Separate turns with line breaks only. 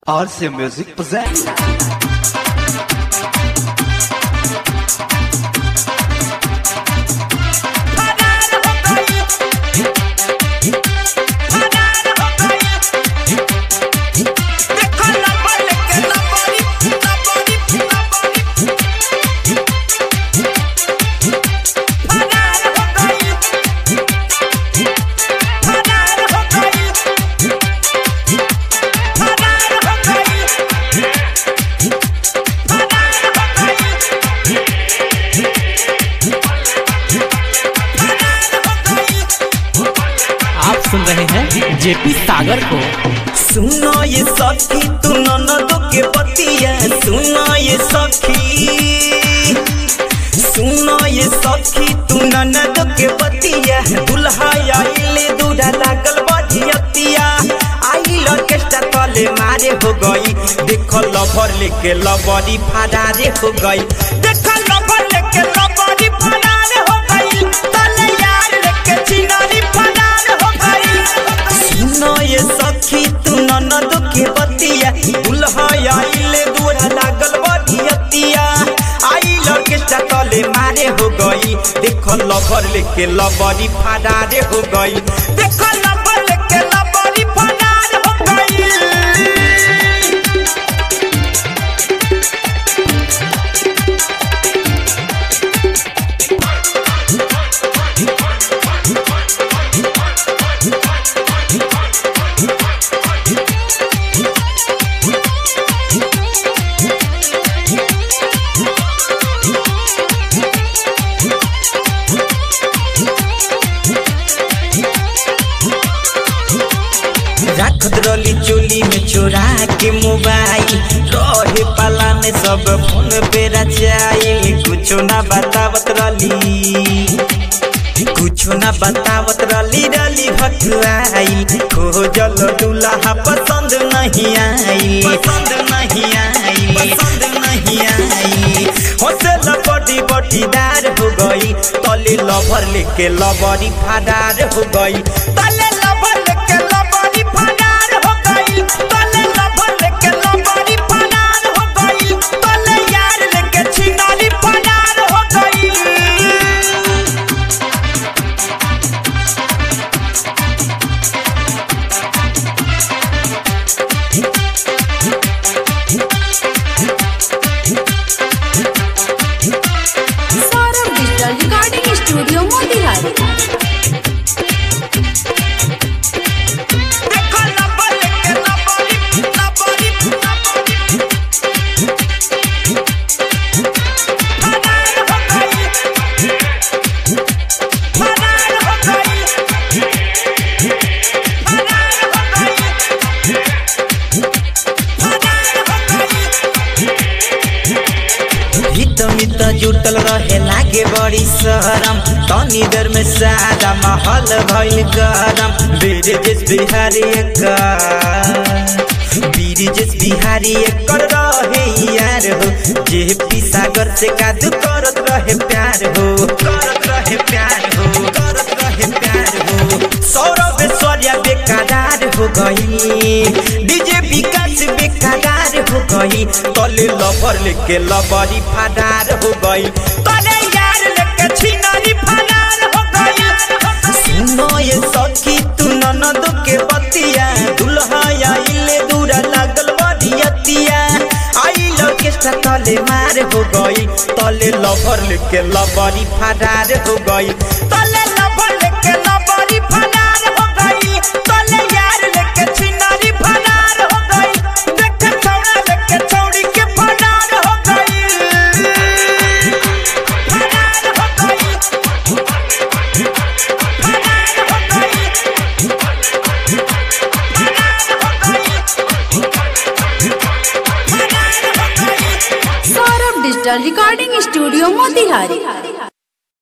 RC Music presents.
आप सुन रहे हैं जेपी सागर को
सुनो ये सखी तू ननद के पतिया सुनो ये सखी सुनो ये सखी तू ननद के पतिया दुल्हा आइले दूल्हा लागल बजियतिया आई ऑर्केस्ट्रा तले मारे हो गई देखो लवर लेके लवरी फरारे हो गई देखो लवर लेके लवरी फरारे हो गई तले यार लेके चिनारी फरार हो गई सुनो ये सखी तू ननद के बतिया दुल्हा आइले दूरा लागल बधियतिया आई लड़के चकले मारे हो गई देखो लवर लेके लवरी फरारे हो गई देखो लवर लेके लवरी फरार हो गई रखत रली चोली में चोरा के मोबाइल रहे पाला में सब फोन पे रचाई कुछो ना बतावत रली कुछो ना बतावत रली रली भटुआई खोजल दूल्हा पसंद नहीं आई पसंद नहीं आई पसंद नहीं आई हौसला बड़ी बटीदार हो गई तले लवर लेके लवरी फरार हो गई तले लवर लेके लवरी फरार हो गई तले लवर लेके लवरी फरार हो गई तले यार लेके छिनारी फरार हो गई
Saurabh digital recording studio Motihari
देखो लवर लेके लवरी लवरी लवरी फरार हो गई फरार हो गई फरार हो गई फरार हो गई हित मित जुटल रहे लागे बड़ी शरम तनी देर में सादा महल भइल गरम बीरजेश बिहारी का बीरजेश बिहारी एकर रहे यार हो जे पी सागर से कादू करत रहे प्यार हो करत रहे प्यार हो करत रहे प्यार हो सौरभ ऐश्वर्या बेकरार हो गई डीजे विकास बेकरार हो गई तले लवर लेके लवरी फरार हो गई तले यार लेके छिनारी फरार हो गई सुनो ये सखी तू ननद के बतिया दुल्हा आइले दूरा लागल बधियतिया आई ऑर्केस्ट्रा तले मार हो गई तले लवर लेके लवरी फरार हो गई तले लवर लेके लवरी फरार हो गई तले यार लेके छिनारी फरार हो गई देख छौड़ा लेके छौड़ी के फरार हो गई फरार हो गई फरार हो गई
Saurabh digital recording studio Motihari